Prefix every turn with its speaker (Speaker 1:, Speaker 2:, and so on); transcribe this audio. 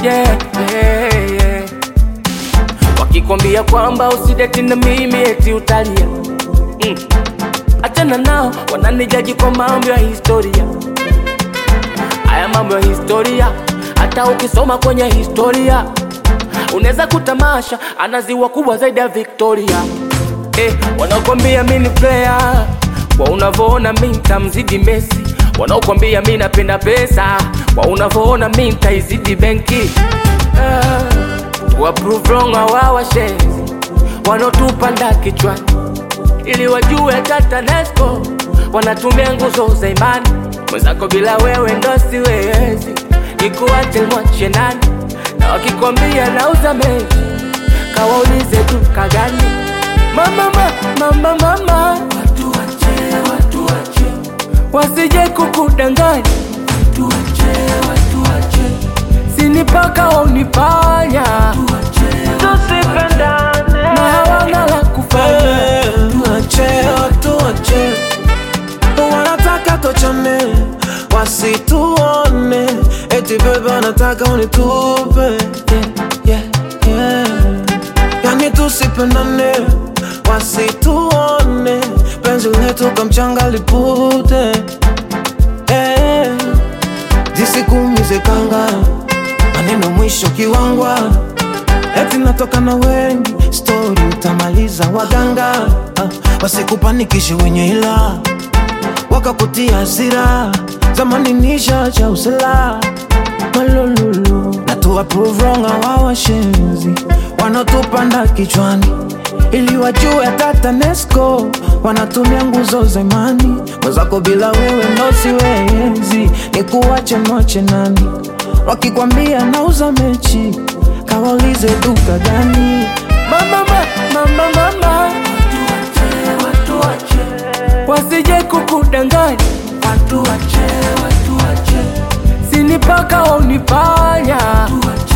Speaker 1: yeah, yeah, yeah. Wakikwambia kwamba usideti na mimi eti utalia mm. Achana nao, wananijaji kwa mambo ya historia. Haya mambo ya historia, hata ukisoma kwenye historia unaweza kutamasha ana ziwa kubwa zaidi ya Victoria. Eh, wanakwambia mi ni player, kwa unavyoona mi nitamzidi Messi. Wanaokwambia mi napenda pesa, kwa unavyoona mi nitaizidi benki. Ah, wa prove wrong hawawa shenzi wanaotupanda kichwani ili wajue hata TANESCO wanatumia nguzo za imani. Mwenzako bila wewe ndo siwezi, nikuache mwache nani? Na wakikwambia nauza mechi, kawaulize duka gani? Mama, mama, mama, mama, watu wache, watu wache, wasije kukudanganya, watu wache, watu wache, sinipaka waunipanya, tusipendane na hawana la kufanya.
Speaker 2: Tuache, tuache, wanataka tuachane, wasituone, eti bebe anataka unitupe, yeah, yeah, yeah. Yani tusipendane, wasituone, penzi letu kamchanga lipute, eh, zisikumize kanga, maneno mwisho kiwangwa eti natoka na wengi, stori utamaliza waganga, ah, wasikupanikishe wenye ila wakakutia hasira, zamani nisha cha usela malululu na tu approve wrong hawa washenzi wanaotupanda kichwani ili wajue hata TANESCO wanatumia nguzo za imani. Mwenzako bila wewe ndo siwezi, ni kuwache mwache nani? Wakikwambia nauza mechi, kawaulize duka gani?
Speaker 1: Mama, mama, mama, mama, watu wache, wasije kukudanganya, watu wache, watu wache, sinipaka waunipanya, watu wache,